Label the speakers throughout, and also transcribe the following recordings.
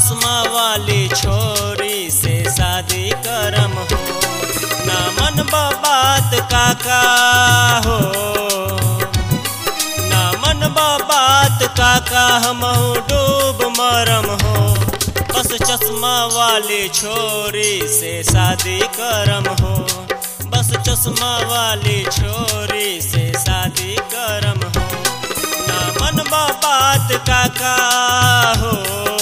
Speaker 1: चश्मा वाली छोरी से शादी करम हो ना मन बात काका हो ना मन बात काका हम डूब मरम हो बस चश्मा वाली छोरी से शादी करम हो बस चश्मा वाली छोरी से शादी करम हो ना मन बात काका हो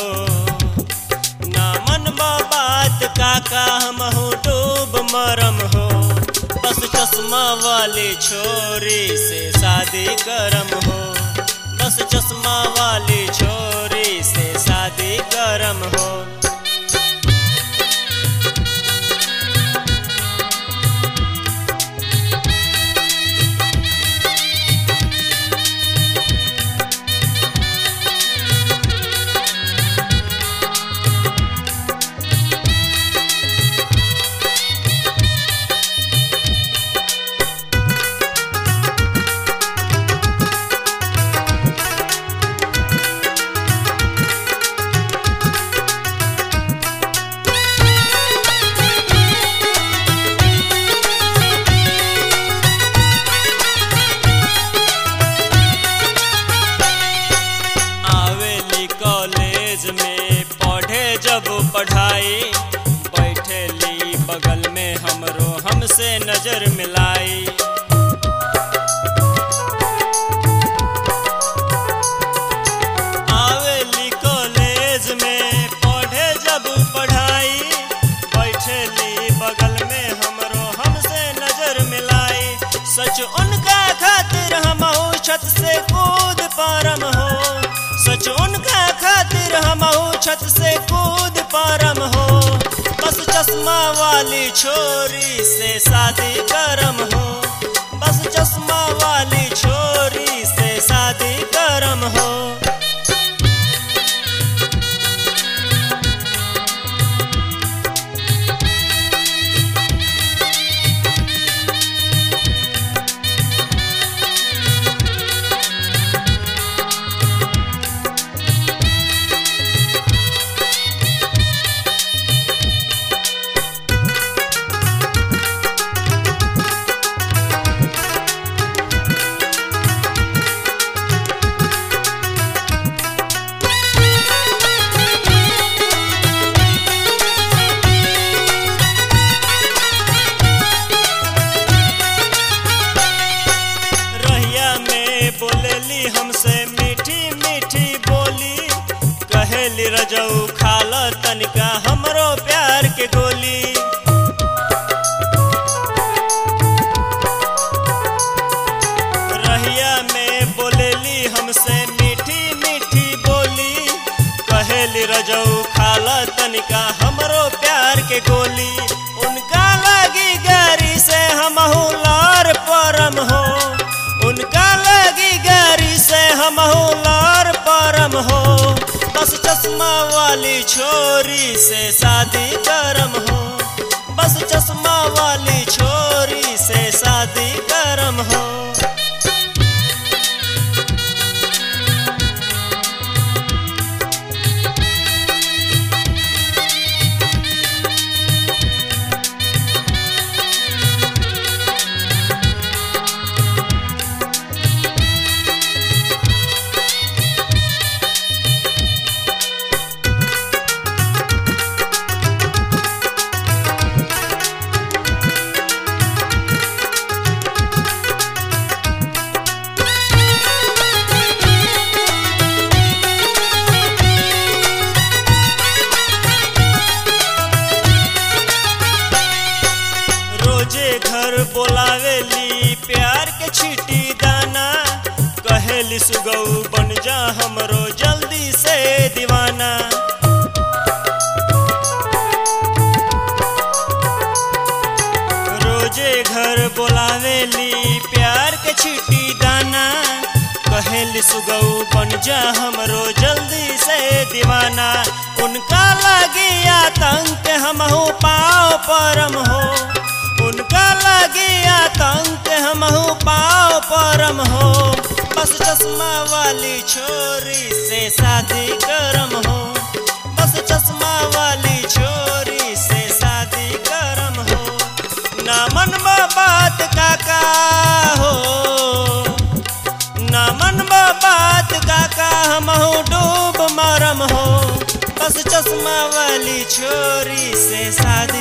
Speaker 1: ना मन बात काका हम डूब मरम हो बस चश्मा वाली छोरी से शादी करम हो बस चश्मा वाली छोरी से शादी करम हो आवेली कॉलेज में पढ़े जब पढ़ाई बैठेली बगल में हमरो हमसे नजर मिलाई आवेली कॉलेज में पढ़े जब पढ़ाई बैठेली बगल में हमरो हमसे नजर मिलाई सच उनका खातिर हम छत से कूद पारम हो सच उनका खातिर हम छत से कूद पारम हो बस चश्मा वाली छोरी से शादी करम हो बस चश्मा वाली छोरी से शादी करम हो रहिया में बोलेली हमसे मीठी मीठी बोली कहेली रजऊ खाल तनिका हमरो प्यार के गोली रहिया में बोलेली हमसे मीठी मीठी बोली कहेली रजऊ खाल तनिका हमरो प्यार के गोली उनका लगी गारी से हम लार परम हो उनका लगी गारी से हम लार परम हो बस चश्मा वाली छोरी से शादी करम हो बस चश्मा वाली छोरी से शादी करम हो रोजे घर बोलावेली प्यार के छीटी दाना कहेली सुगऊ बन जा हमरो जल्दी से दीवाना रोजे घर बोलावेली प्यार के छीटी दाना कहेली सुगऊ बन जा हमरो जल्दी से दीवाना उनका लगी आतंक हमहू पाओ परम हो उनका लगी आतंक हमहू पाओ परम हो बस चश्मा वाली छोरी से शादी करम हो बस चश्मा हो ना मन बात काका हमहू डूब मरम हो बस चश्मा वाली छोरी से शादी